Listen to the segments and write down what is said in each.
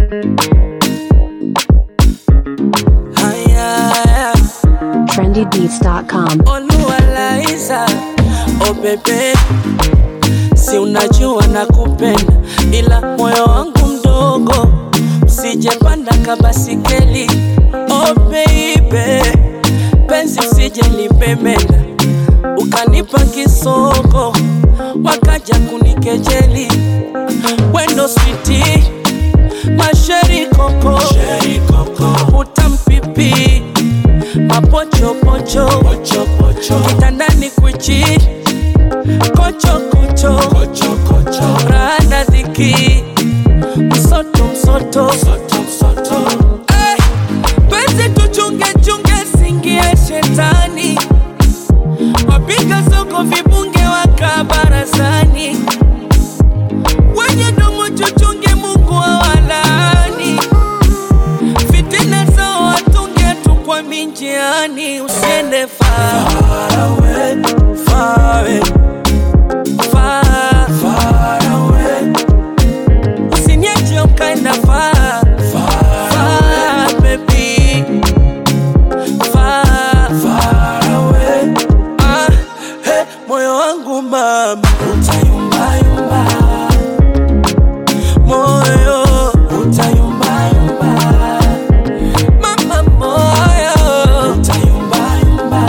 Haya, trendybeats.com. Oluwalaiza, oh bebe, si unajua nakupenda, ila moyo wangu mdogo, usijepanda kabasikeli. Oh baby, penzi usije lipemenda, ukanipa kisoko, wakaja kunikejeli. Wendo switi, masheri koko, utampipi mapochopocho kitandani kwichi kochokocho rada dhiki msoto msoto Eh, penzi tuchungechunge singie shetani wapiga soko vibunge waka barazani wenye domo chuchunge mungu awalani fitina zao watunge tu kwa minjiani usiende far away, far away, far, far away. Usiniache ukaenda far, far, baby. Far, far away. Ah, hey, moyo wangu mama utayumbayumba moyo utayumbayumba mama moyo utayumbayumba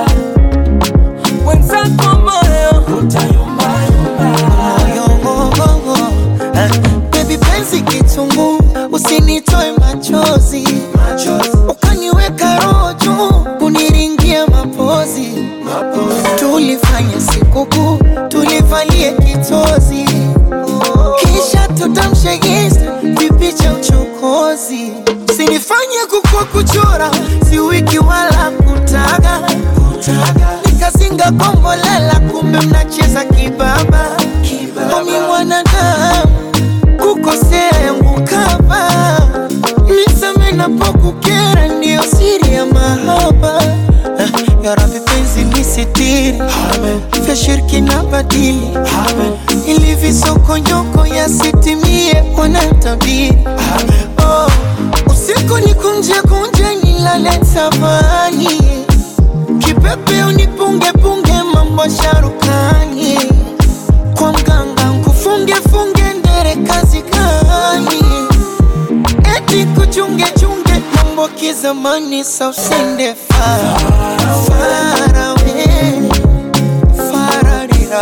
wenzako moyo utayumbayumba Moyo, ah, baby penzi kitungu usinitoe machozi ukaniweka roho juu kuniringia mapozi tulifanya sikukuu tulivalie kitozi kisha tutamshegeza vipicha uchokozi sinifanye kukua kuchora si wiki wala kutaga nikazinga kombolela kumbe mnacheza kibaba omi mwanadamu kukosea yangu kama nisame napokukera ndiyo siri ya mahaba Ah, ya Rabbi penzi nisitiri vya shirki na badili ili visokonyoko yasitimie wanatabiri oh, usiku ni kunje kunje nilale tabani kipepe unipunge punge mambo sharukani kwa mganga nkufunge funge ndere kazi gani eti kuchunge chunge mambo kizamani sa usende far far away fararira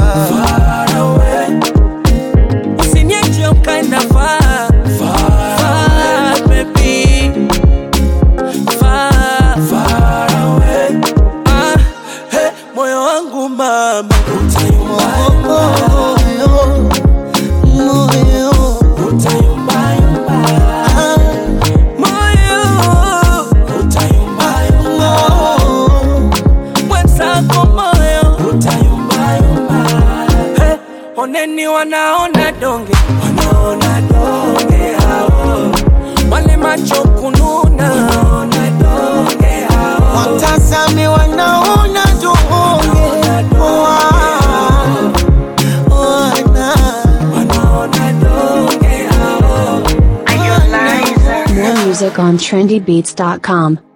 usiniache ukaenda far, far, baby. Far, far away. Ah, hey, moyo wangu mama utayumbayumba moyo moyo utayumbayumba ah, moyo utayumbayumba moyo mwenzako moyo utayumbayumba hey, oneni wanaona donge wanaona donge hao wale macho kununa wanaona donge hao watazame wanaona donge wana wanaona donge hao More music on trendybeats.com.